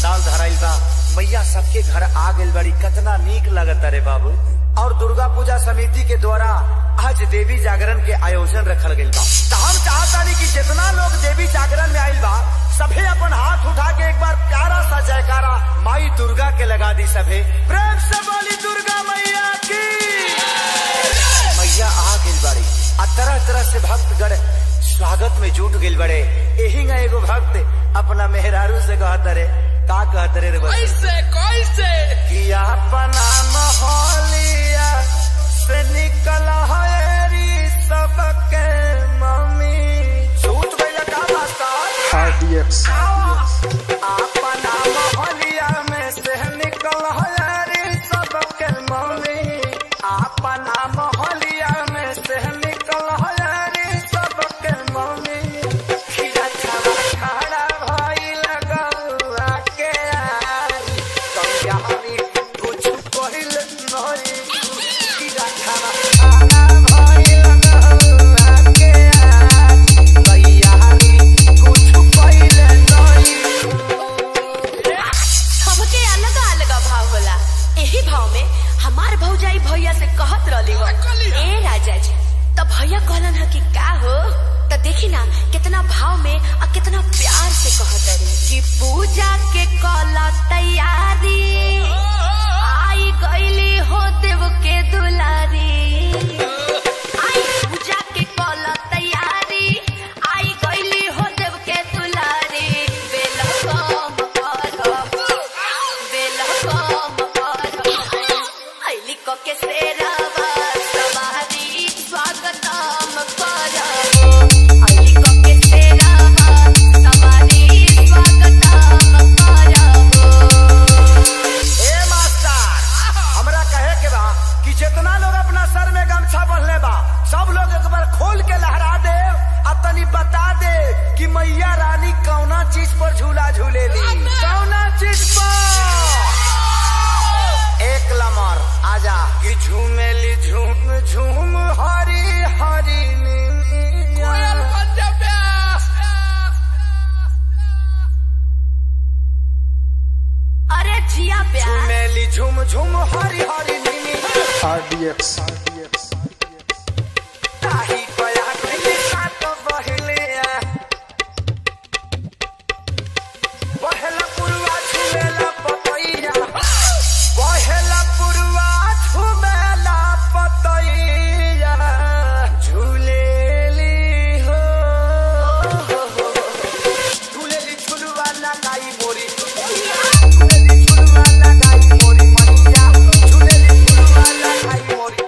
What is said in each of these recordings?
पंडाल धराइल बा मैया सबके घर आ गइल बड़ी कितना नीक लगता रे बाबू और दुर्गा पूजा समिति के द्वारा आज देवी जागरण के आयोजन रखल गइल बा तो हम चाहतानी कि जितना लोग देवी जागरण में आइल बा सभे अपन हाथ उठा के एक बार प्यारा सा जयकारा माई दुर्गा के लगा दी सभे प्रेम से बोली दुर्गा मैया की मैया आ गइल बड़ी आ तरह तरह से भक्तगण स्वागत में जुट गइल बड़े एही ना एगो भक्त अपना मेहरारू से कहत रे का कहत रे रे बच्चा? कैसे कैसे कि अपना मोहलिया से निकल हरी सबके मम्मी झूठ गइल का मास्टर RDX. अपना मोहलिया में से निकल हरी सबके मम्मी अपना मोहलिया में से निकल हरी सबके मम्मी खीरा छावा खड़ा भइल गौआ के आई कहिया हमी कुछ कहिल नहीं खीरा छावा खड़ा भइल गौआ के आई कहिया हमी कुछ कहिल नहीं सबके अलग अलग भाव होला एही भाव में हमार भौजाई भैया से कहत रहली हो ए राजा जी तो भैया कहलन ह कि का हो तो देखी ना कितना भाव में और कितना प्यार से कहत रही कि पूजा के कला तैयारी आई गईली हो देव के दुलारी आई पूजा के कला तैयारी आई गईली हो देव के दुलारी वेलकम करो वेलकम करो आईली को के सेरावा सवारी स्वागतम करो आईली को के सेरावा सवारी स्वागतम करो ए मास्टर हमरा कहे के बा कि जितना लोग अपना सर में गमछा बंधले बा सब लोग एक बार खोल के लहरा दे आ तनी बता दे कि मैया रानी कौना चीज पर झूला झूलेली कौना चीज पर एक लमर आजा कि झूमेली झूम झूम हरी हरी कोयल नीलिया। बन जा प्यास अरे जिया प्यार झूमेली झूम झूम हरी हरी नीलिया। RDX. RDX. ताही पया कहीं साथ बहलिया। बहेला पुरवा झूमेला पतैया। बहेला पुरवा झूमेला पतैया। झूलेली हो। झूलेली झुलवा लगाई मोरी। झूलेली झुलवा लगाई मोरी मैया। झूलेली झुलवा लगाई मोरी।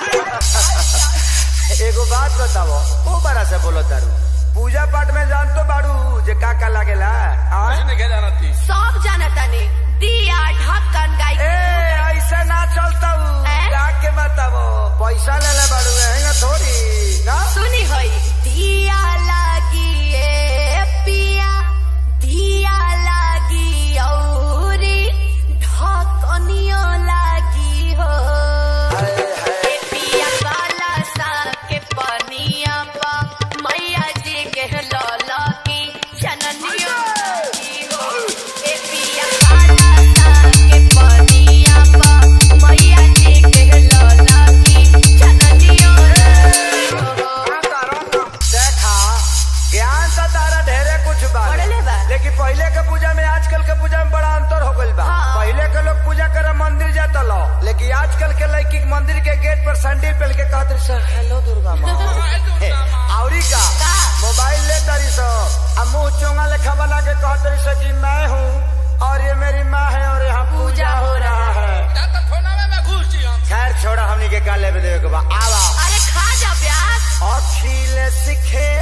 एगो बात बताओ ओ बड़ा से बोलो तारू पूजा पाठ में जान तो बाड़ू जे का का लागेला आय? किसने क्या जाना थी सब जानता ने दिया ढक्कन गाय ए ऐसे ना चलता हैं? जाके बताओ पैसा ले ले बाड़ू है थोड़ी ना सुनी होई दिया लागी ए पिया दिया लागी औरी ढकनियो लागी हो हाय, हाय। ए पिया काला सा के पनिया पा मैया जी के लौला की जननियो लागी हो ए पिया काला सा के पनिया पा मैया जी के लौला की जननियो लागी हो देखा ज्ञान तो तारा ढेरे कुछ बा पढ़ले बा। लेकिन पहले के पूजा में आजकल के पूजा में बड़ा अंतर हो गइल बा हाँ। पहले के लोग पूजा करे मंदिर जाता लो लेकिन आजकल के लड़की के मंदिर के गेट पर सैंडल पहन के कहत रही सर हेलो दुर्गा माँ हे, औरी का का? मोबाइल ले तारी सो आ मुंह चोंगा लेखा बना के कहत रही सो कि मैं हूँ और ये मेरी माँ है और यहाँ पूजा हो रहा है क्या तो थोड़ा में मैं घुस जी हम खैर छोड़ा हमनी के का लेवे देवे के बा आवा अरे खा जा प्यास अखिल सिखे